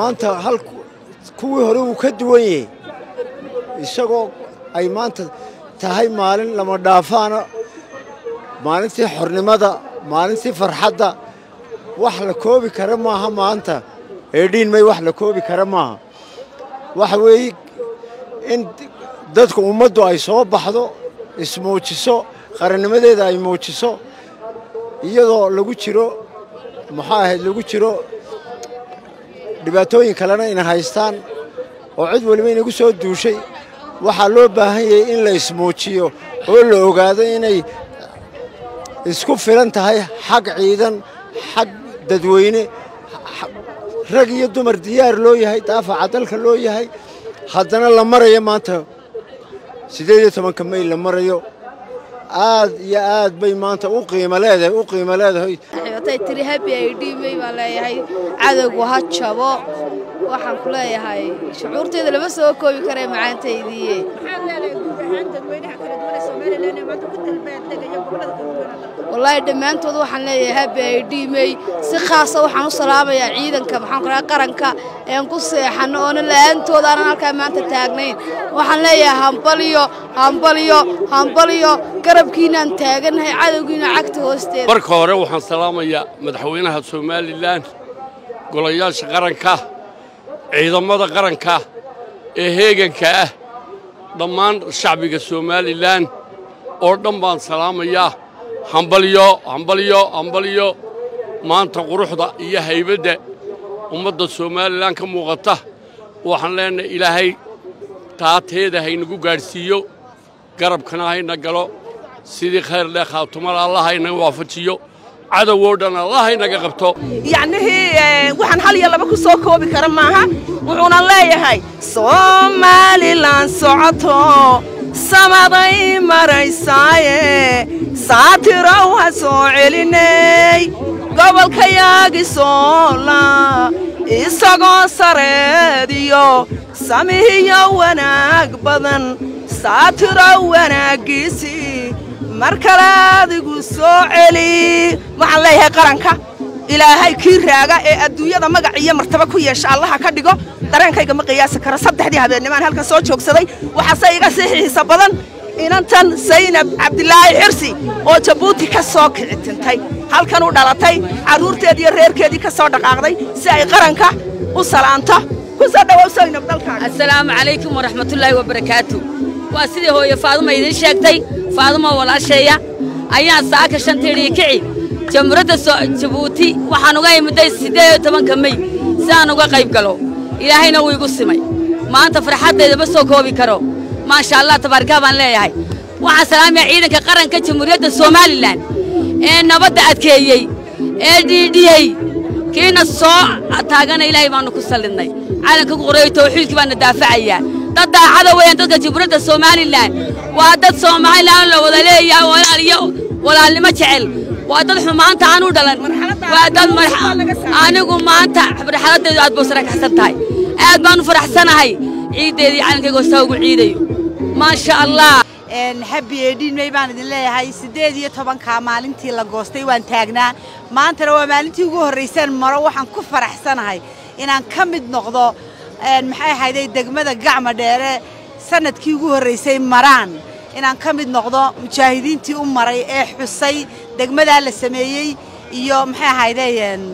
maanta hal kuwii hore wuu ka duwan yahay isagoo ay maanta tahay maalin lama dhaafaana maalintii xornimada maalintii farxadda wax la koobi kara maaha maanta eedhiin may wax la koobi kara maaha waxa weeye in dadku ummaddu ay soo baxdo ismuujiso qarannimadeeda ay muujiso iyadoo lagu jiro muxuu ahayd lagu jiro dhibaatooyin kalena ina haystaan oo cid weliba inagu soo duushay waxaa loo baahan yahay in la ismuujiyo oo la ogaado inay isku filan tahay xag ciidan xag dadweyne rag iyo dumar diyaar loo yahay daafaca dalka loo yahay haddana la marayo maanta siddeed iyo tobanka mayl la marayo aad iyo aad bay maanta u qiimo leedahay u qiimo leedahay waxay tiri happy ay dhiimay baan leeyahay cadowgu ha jabo waxaan ku leeyahay shucuurteeda lama soo koobi karee macaantaydiiye wallaahi dhammaantood waxaan leeyahay happy ay dhiimay si khaasa waxaan u salaamayaa ciidanka maxaan ku dhahay qaranka een ku seexanno oona la'aantooda aanan halkaa maanta taagnayn waxaan leeyahay hambaliyo hambaliyo hambaliyo garabkiinaan taagannahay cadowgiina cagta hoosteeda marka hore waxaan salaamayaa madaxweynaha somalilan golayaasha qaranka ciidamada qaranka ee heeganka ah dhammaan shacbiga somalilan oo dhan baan salaamayaa hambalyo hambalyo hambalyo maanta quruxda iyo haybadda ummadda somalilan ka muuqata waxaan leenahay ilaahay taateeda haynagu gaadhsiiyo garabkana hayna galo sidii khayr leh khaatumada allah hayna waafajiyo cadowoo dhan allah haynaga qabto yacnihii waxaan hal iyo laba ku soo koobi kara maaha wuxuuna leeyahay somalilan socoto samaday maraysaaye saatirow ha soo celinay gobolkayaagi soola isagoo sareediyo samihiyo wanaag badan saatirow wanaaggiisii mar kale adigu soo celi waxaan leeyahay qaranka ilaahay kii raaga ee adduunyada magac iyo martaba ku yeesha allaha ka dhigo dareenkayga ma qiyaasi karo saddexdii habeennimaan halkan soo joogsaday waxaase iga sii xiisa badan inantan saynab cabdilaahi xirsi oo jabuuti ka soo kici tintay halkan u dhalatay carruurteed iyo reerkeedii ka soo dhaqaaqday si ay qaranka u salaanto ku soo dhowow saynab dalkaaga assalaamu calaykum waraxmatullaahi wabarakaatu waa sidii hooye faaduma idiin sheegtay faadumo walaasheeya ayaan saaka shantiidhii kici jamhuuradda jabuuti waxaan uga imidday siddeed iyo tobanka mey si aan uga qayb galo ilaahayna wuu igu simay maanta farxaddayda ma soo koobi karo maasha allah tabaarkaa baan leeyahay waxaan salaamayaa ciidanka qaranka jamhuuriyadda somalilan ee nabadda adkeeyey ee dhiidhiyey kiina soo taagana ilaahay baannu ku sallidnay calanka ku qoreeyo tawxiidkii baanna daafacayaa dad daacada weeyaan dadka jamhuuriyadda somalilan waa dad somalilan la wada leeyahay walaal iyo walaalnimo jecel waa dad xumaanta aan u dhalan waa dad anigu maanta marxaladdeedu aad buu sarakaxsan tahay aad baan u faraxsanahay ciiddeedii calankayga hoosaa ugu ciidayo maasha allah habi eedhiinmey baan idin leeyahay siddeed iyo tobankaa maalintii la goostay waan taagnaa maantana waa maalintii ugu horrayseen maro waxaan ku faraxsanahay inaan ka mid noqdo maxay ahayday degmada gacma dheere sannadkii ugu horraysay maraan inaan ka mid noqdo mujaahidiintii u maray ee xusay degmadaa la sameeyey iyo maxay ahayday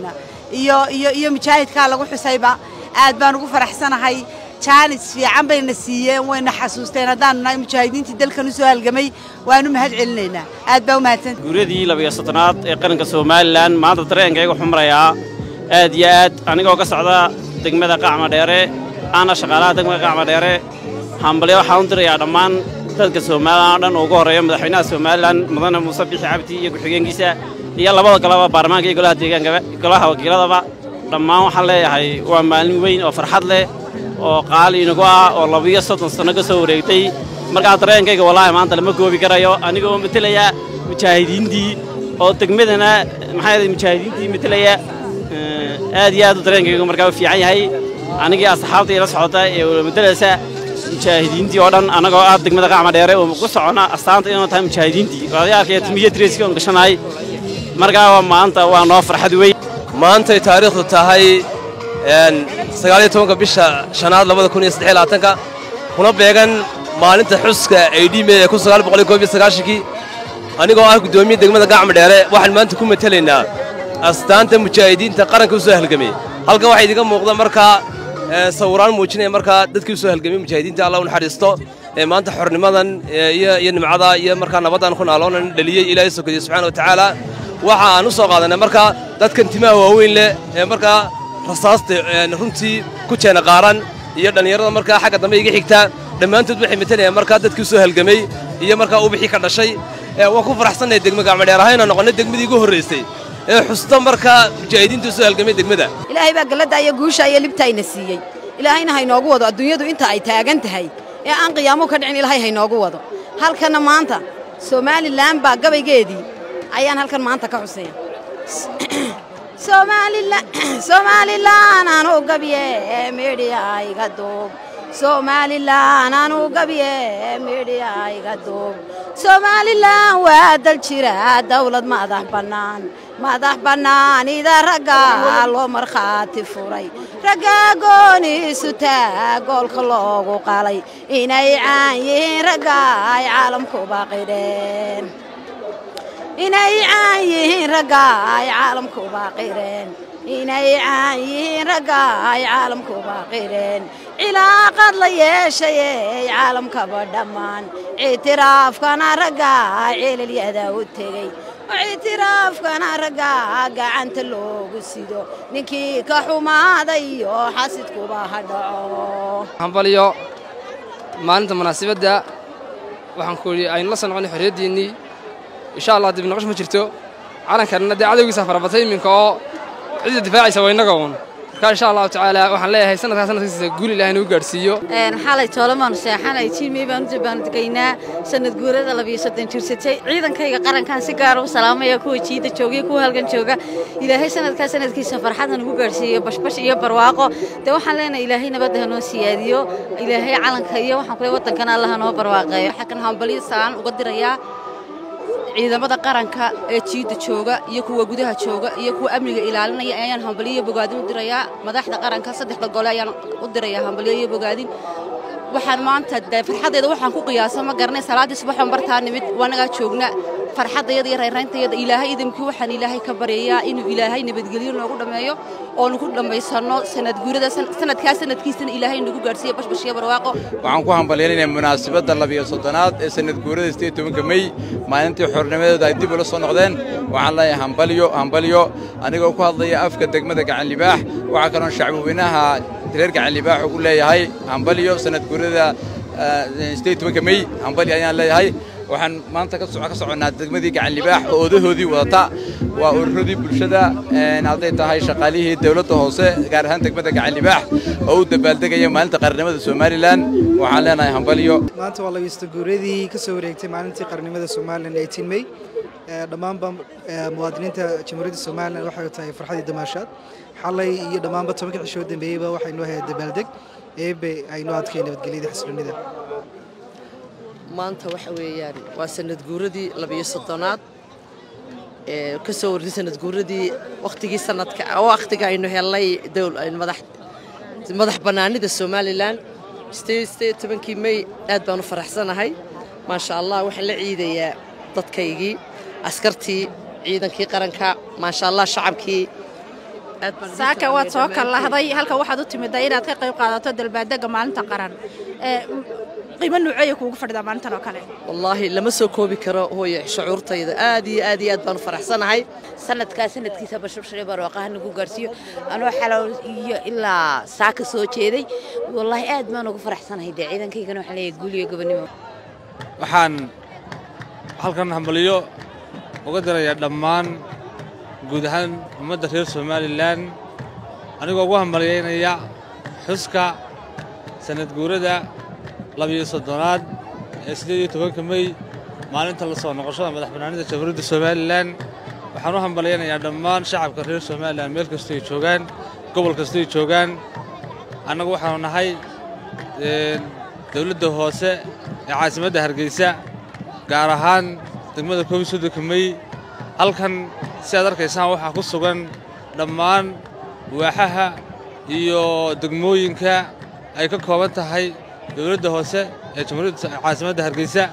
iyo iyo iyo mujaahidkaa lagu xusayba aad baan ugu faraxsanahay jaanis fiican bayna siiyeen wayna xasuusteen haddaanu nahay mujaahidiintii dalkan u soo halgamay waanu mahad celinaynaa aad baa u mahadsan guuradii labiyo soddonaad ee qaranka somalilan maanta dareenkayga wuxuu marayaa aad iyo aad anigoo ka socda degmada qacma dheere aana shaqaalaha degmada qacma dheere hambalyo waxaan u dirayaa dhammaan dadka somalilan oo dhan ugu horreeya madaxweynaha somalilan mudane muuse bixi cabdi iyo ku-xigeenkiisa iyo labada golaba baarlamaanka iyo golaha deegaankaba golaha wakiiladaba dhammaan waxaan leeyahay waa maalin weyn oo farxad leh oo qaali inagu ah oo labiyo soddon sanno ka soo wareegtay markaa dareenkayga wallaahi maanta lama goobi karayo anigoo matelaya mujaahidiintii oo degmadana maxaa yahay mujaahidiintii matelaya aad iyo aad u dareenkaygu markaa u fiican yahay anigii asxaabtii la socota ee walamadaleysa mujaahidiintii oo dhan annagoo ah degmada qacma dheere oo ku socona astaanta inuu tahay mujaahidiintii odayaalka iyo timiyo dreeskii oon gashanahay markaa waa maanta waa noo farxad weyn maantay taariikhdu tahay sagaaliyo tobanka bisha shanaad labada kun iyo saddex iyo labaatanka kuna beegan maalinta xuska ay dhiimey ee kun sagaal boqol iyo koob iyo sagaashankii anigoo ah guddoomiye degmada gacma dheere waxaan maanta ku matelaynaa astaanta mujaahidiinta qaranka u soo halgamay halkan waxaa idiga muuqda markaa sawiraan muujinaya markaa dadkii u soo halgamay mujaahidiinta allah u naxariisto ee maanta xornimadan iyo iyo nimcada iyo markaa nabaddan ku naaloonan dhaliyey ilaahay sokadiye subxaana wa tacaala waxa aan u soo qaadanay markaa dadkan timaha waaweyn leh ee markaa rasaasta runtii ku jeena qaaran iyo dhallinyarada markaa xagga dambe iga xigta dhammaantood waxay matelayaan markaa dadkii u soo halgamay iyo markaa ubixii ka dhashay waan ku faraxsannahay degma gacmadheer ahayna noqonnay degmadii ugu horraysay ee xusta markaa mujaahidiinta u soo halgamay degmada ilaahay baa galladda iyo guusha iyo libtaayna siiyey ilaahayna haynoogu wado adduunyadu inta ay taagan tahay ee aan qiyaamuhu ka dhicin ilaahay haynoogu wado halkanna maanta somalilan baa gabaygeedii ayaan halkan maanta ka xusaya somalilan anu gabye midhiya iga duub somalilan anu gabye midhiya iga duub somalilan waa dal jira dawlad madax bannaan madax bannaanida ragga loo markhaati furay ragga gooniisu taagoolka loogu qalay inay caan yihiin ragga ay caalamkuba qidheen inay caan yihiin ragga ay caalamkuba qidheen inay caan yihiin ragga ay caalamkuba qidheen cilaaqad la yeeshayey caalamkaba dhammaan ictiraafkana ragga ceelalyada u tegey ictiraafkana ragga gacanta loogu sido ninkii ka xumaaday iyo xasidkuba ha dhaco hambaliyo maalinta munaasabadda waxaan ku idhi aynu la soo noqonay xorriyaddiinnii insha allah dib noqosh ma jirto calankanna dee cadowgiisa farabatay iminka oo cidda difaacaysa waa innaga uun marka insha allahu tacaala waxaan leeyahay sanadkaa sanadkiisa guul ilahay nagu gaadhsiiyo xalay toolamaanu seexanay jiimey baanu jabaanu degaynaa sanad guurada labiyo soddon jirsatay ciidankayga qarankan si gaara u salaamaya kuwa jiida joogiyo kuwa halgan jooga ilaahay sanadkaa sanadkiisa farxadda nagu gaadhsiiyo bashbash iyo barwaaqo dee waxaan leenahay ilaahay nabadda hanoo siyaadiyo ilaahay calanka iyo waxaan kule waddankana allah hanoo barwaaqeeyo waxaa kan hambaliyo salaan uga dirayaa ciidamada qaranka ee jiidda jooga iyo kuwa gudaha jooga iyo kuwa amniga ilaalinaya ayaan hambaliyo iyo bogaadin u dirayaa madaxda qaranka saddexda gole ayaan u dirayaa hambaliyo iyo bogaadin waxaan maanta dee farxaddeeda waxaan ku qiyaasa ma garanay salaaddii subaxoon bartaa nimid waanagaa joogna farxaddayada iyo rayrayntayada ilaahay idamkii waxaan ilaahay ka baryayaa inuu ilaahay nabadgelyo noogu dhammeeyo oonu ku dhammaysanno sanad guurada sanadkaa sanadkiisana ilaahay nagu gaadhsiiya bashbash iyo barwaaqo waxaan ku hambalyaynaya munaasabadda labiyo soddonaad ee sanad guurada sideed tobanka mey maalintii xornimadeeda ay dib ula soo noqdeen waxaan leeyahay hambalyo hambalyo anigoo ku hadlaya afka degmada gacanlibaax waxaa kaloon shacbweynaha reer gacanlibaax ugu leeyahay hambalyo sanad guurada sideed tobanka mey hambalyo ayaan leeyahay waxaan maanta ka soconnaa degmadii gacanlibaax oo odahoodii wadata waa ururadii bulshada hadday tahay shaqaalihii dawladda hoose gaar ahaan degmada gacanlibaax oo u dabaaldegaya maalinta qarannimada somalilan waxaan leenahay hambalyo maanta waa labiista guuradii ka soo wareegtay maalintii qarannimada somalilan eighteen may dhammaanba muwaadiniinta jamhuuriyadda somalilan waxay tahay farxadii damaashaad xalay iyo dhammaanba tobanka cishoo dambeeyeyba waxay noo hayeen dabaaldeg eebe ay noo adkay nabadgelyada xasiloonida maanta waxa weeyaan waa sanad guuradii labiyo soddonaad ee ka soo wartay sanad guuradii wakhtigii sanadka wakhtiga aynu helnay madax bannaanida somalilan sideed tobankii mey aad baan u faraxsanahay maasha allah waxaan la ciidayaa dadkaygii askartii ciidankii qaranka maasha allah shacabkii saaka waad soo kallahday halka waxaad u timidday inaad ka qayb qaadato dalbaadega maalinta qaran qiimo nuuceeya kuugu fadhidaa maalintan oo kale wallaahi lama soo koobi karo hooye shucuurtayda aad iyo aad iyo aad baan u faraxsanahay sanadkaa sanadkiisa bashbashare barwaaqaha nagu gaarsiiyo anoo xalow iyo ilaa saaka soo jeeday wallaahi aad baan ugu faraxsanahay dee ciidankaygana waxaan leeyahay guul iyo gobonimo waxaan halkan hambaliyo uga dirayaa dhammaan guud ahaan ummadda reer somalilan anigoo ugu hambalyaynaya xuska sanad guurada labiyo soddonaad ee siddeed iyo tobanka mey maalinta la soo noqoshada madax bannaanida jamhuuriyadda somalilan waxaan u hambalyaynayaa dhammaan shacabka reer somalilan meel kastoo ay joogaan gobol kastoo ay joogaan annagu waxaanu nahay dawladda hoose ee caasimadda hargeysa gaar ahaan degmada koob iyo soddonka mey halkan si aad arkaysaan waxaa ku sugan dhammaan waaxaha iyo degmooyinka ay ka kooban tahay dowladda hoose ee jamhuuriyadda caasimadda hargeysa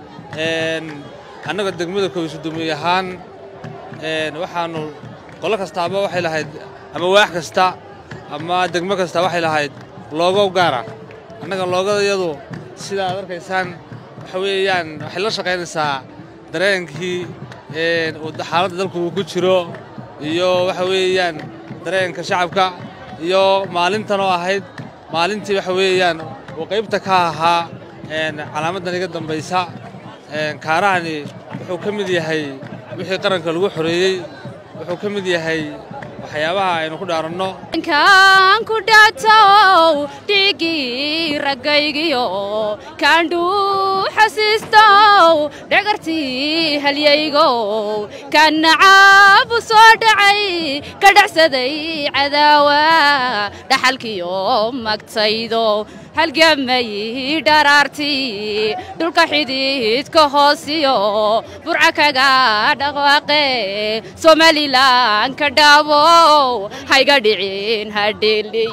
annaga degmada koobisodomiy ahaan waxaannu qolo kastaaba waxay lahayd ama waax kasta ama degmo kasta waxay lahayd loogo gaara annaga loogadayadu sida aad arkaysaan waxa weeyaan waxay la shaqaynaysaa dareenkii xaaladda dalku uu ku jiro iyo waxa weeyaan dareenka shacabka iyo maalintan oo ahayd maalintii waxa weeyaan uu qaybta ka ahaa calaamaddan iga dambaysa kaarahani wuxuu ka mid yahay wixii qaranka lagu xoreeyey wuxuu ka mid yahay waxyaabaha aynu ku dhaaranno kan ku dhatow dhigii raggaygiyo kaandhuu xasiistow dhagartii halyaygow kan nacaabu soo dhacay ka dhacsaday cadaawa dhaxalkiyo magtaydo halgamay dharaartii dhulka xididka hoosiyo burca kaga dhaqwaaqe somalilan ka dhaabow hayga dhicin hadheeley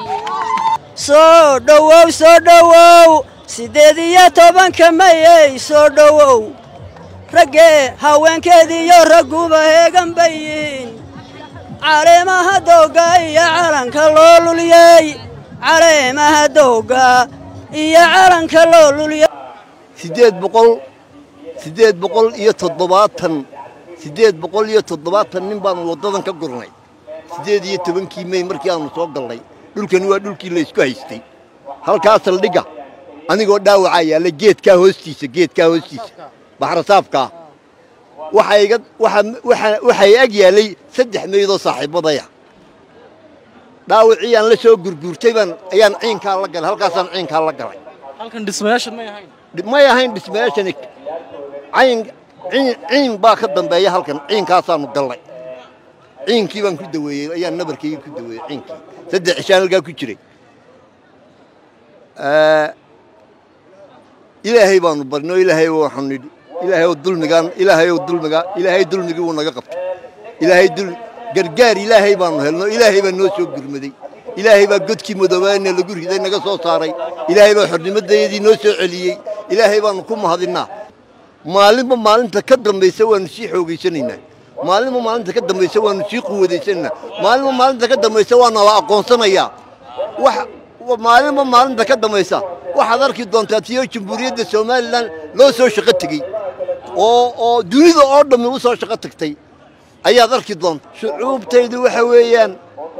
soo dhowow soo dhowow siddeed iyo tobanka mayey soo dhowow raggee haweenkeediiyo ragguba heegan bay yihiin caleemaha doogga iyo calanka loo luliyey caleemaha doogga iyo calanka loo luliyey siddeed boqol siddeed boqol iyo toddobaatan siddeed boqol iyo toddobaatan nin baanu waddadan ka gurnay siddeed iyo tobankii mey markii aanu soo gallay dhulkani waa dhulkii laysku haystay halkaa saldhigga anigoo dhaawacaa yaalla geedkaa hoostiisa geedkaa hoostiisa baxrasaafkaa waxaa iga waxay ag yaallay saddex meydoo saaxiibbadaya dhaawacii aan la soo gurguurtay baan ayaan ciinkaa la galay halkaasaan ciinkaa la galay halkan dhismayaashan may ahayn may ahayn dhismayaashani cayn ciin ciin baa ka dambeeya halkan ciinkaasaanu gallay ciinkii baan ku daweeyey ayaan nabarkaygii ku daweeyey ciinkii saddex cishaan halkaa ku jiray ilaahay baanu barno ilaahay waxaanu nidhi ilaahay dulmigaan ilaahay dulmiga ilaahay dulmigii wuu naga qabtay ilaahay dul gargaar ilaahay baanu helno ilaahay baa noo soo gurmaday ilaahay baa godkii madoobaana lagu riday naga soo saaray ilaahay baa xornimadayadii noo soo celiyey ilaahay baanu ku mahadinnaa maalinba maalinta ka dambaysa waanu sii xoogaysanaynaa maalinba maalinta ka dambaysa waanu sii quwadaysanaynaa maalinba maalinta ka dambaysa waa nala aqoonsanayaa wax maalinba maalinta ka dambaysa waxaad arki doontaa tiyo jamhuuriyadda somalilan loo soo shaqo tegey oo oo dunida oo dhammi u soo shaqo tagtay ayaad arki doonta shucuubtaydu waxa weeyaan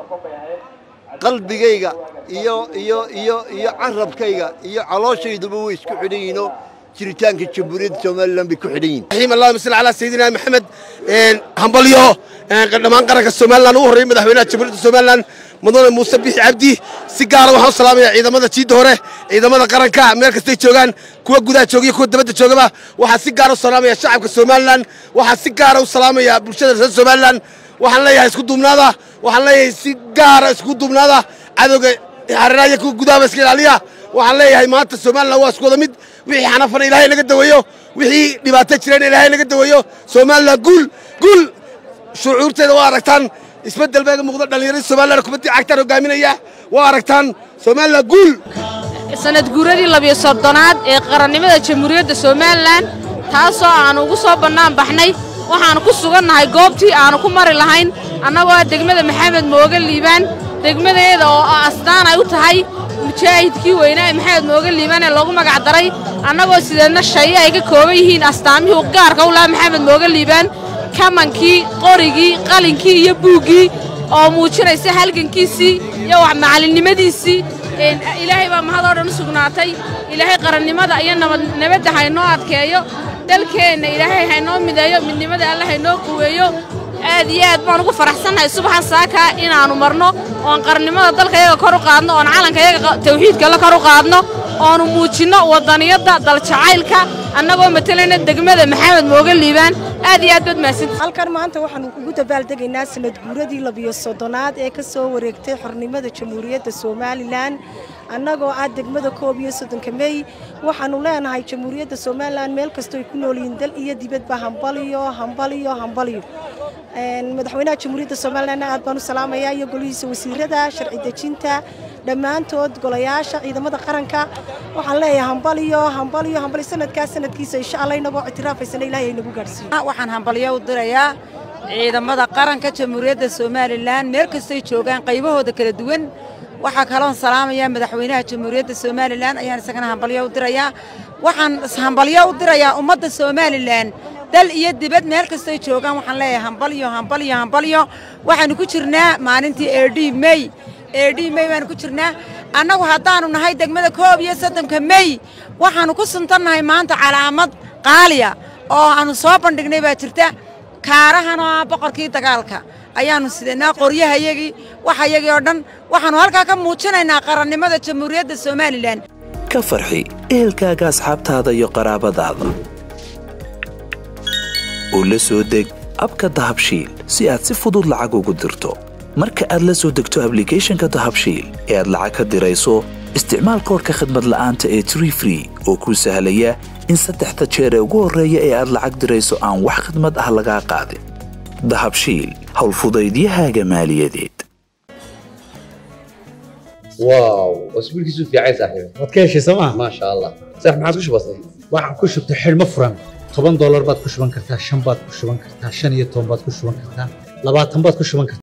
qalbigayga iyo iyo iyo iyo carabkayga iyo calooshayduba way isku xidhan yihiinoo jiritaanka jamhuuriyadda somalilan bay ku xidhan yihiin raxiim allahuma salli calaa sayidina maxamed hambalyo dhammaan qaranka somalilan ugu horreeyay madaxweynaha jamhuuriyadda somalilan mudane muuse bixi cabdi si gaara waxaan u salaamayaa ciidamada jiidda hore ciidamada qaranka meel kastay joogaan kuwa gudaha joogiyo kuwa dabadda joogaba waxaan si gaara u salaamaya shacabka somalilan waxaan si gaara u salaamaya bulshada reer somalilan waxaan leeyahay isku duubnaada waxaan leeyahay si gaara isku duubnaada cadowga hareeraha iyo kuwa gudahaba iska ilaaliya waxaan leeyahay maanta somalilan waa isku wada mid wixii xanafana ilaahay naga daweeyo wixii dhibaato jireen ilaahay naga daweeyo somalilan guul guul shucuurteeda waa aragtaan isbeddel baa muuqda dhallinyarada somalilan kubaddii cagtaan hogaaminaya waa aragtaan somalilan guul sanad guuradii labiyo soddonaad ee qarannimada jamhuuriyadda somalilan taasoo aanu ugu soo bannaan baxnay waxaannu ku sugannahay goobtii aannu ku mari lahayn annagoo degmada maxamed mooga liibaan degmadeeda oo astaan ay u tahay mujaahidkii weynaa ee maxamed mooga liibaan ee loogu magac daray annagoo sideedna shaye ay ka kooban yihiin astaamihii gaarka u lahaa maxamed mooga liibaan kamankii qorigii qalinkii iyo buuggii oo muujinaysa halgankiisii iyo wax macalinimadiisii ilaahay baa mahadoo dhan u sugnaatay ilaahay qarannimada iyo nabadda haynoo adkeeyo dalkeenna ilaahay haynoo mideeyo midnimada alle haynoo quweeyo aad iyo aad baan ugu faraxsannahay subaxan saaka inaannu marno oon qarannimada dalka yaga kor u qaadno oon calanka yaga tawxiidka la kor u qaadno oonu muujinno waddaniyadda daljacaylka annagoo matalayna degmada maxamed mooga liibaan aad iyo aad baad mahadsantihiin halkan maanta waxaanu ugu dabaaldegaynaa sanad guuradii labiyo soddonaad ee ka soo wareegtay xornimada jamhuuriyadda somalilan annagoo ah degmada koob iyo soddonka mey waxaanu leenahay jamhuuriyadda somalilan meel kastoo ay ku nool yihiin dal iyo dibadba hambaliyo hambaliyo hambaliyo madaxweynaha jamhuuriyadda somalilan aad baan u salaamayaa iyo golihiisa wasiirada sharci dejinta dhammaantood golayaasha ciidamada qaranka waxaan leeyahay hambaliyo hambaliyo hambali sanadkaa sanadkiisa insha allah inagoo ictiraafaysan ilaahay nagu gaadhsiiyo waxaan hambalyo u dirayaa ciidamada qaranka jamhuuriyadda somalilan meel kastoy joogaan qaybahooda kala duwan waxaa kaloon salaamayaa madaxweynaha jamhuuriyadda somalilan ayaan isagana hambalyo u dirayaa waxaan hambalyo u dirayaa ummadda somalilan dal iyo dibad meel kastoy joogaan waxaan leeyahay hambalyo hambalyo hambalyo waxaanu ku jirnaa maalintii eedhi mey eedhi mey baanu ku jirnaa annagu haddaanu nahay degmada koob iyo soddonka mey waxaanu ku suntannahay maanta calaamad qaaliya oo aanu soo bandhignay baa jirta kaarahan oo ah boqorkii dagaalka ayaannu sidanaa qoryahayagii waxayagii oo dhan waxaannu halkaa ka muujinaynaa qarannimada jamhuuriyadda somalilan ka farxi ehelkaaga asxaabtaada iyo qaraabadaada oo la soo deg abka dahabshiil si aad si fudud lacag ugu dirto marka aad la soo degto ablicathonka dahabshiil ee aad lacag ka dirayso isticmaal koorka khadmad la'aanta ee tree free oo kuu sahlaya in saddexda jeer ee ugu horreeya ee aad lacag dirayso aan wax khidmad ah lagaa qaadin dahabshiil howlfudaydiyahaaga maaliyadeed واو واسبوع كيسو في عايز صاحبي waad ka heshay sooma ما شاء الله صح ما عاد كش بسيط waxaan ku shubtay xidhmo furan toban doolar baad ku shuban kartaa shan baad ku shuban kartaa shan iyo toban baad ku shuban kartaa labaatan baad ku shuban kartaa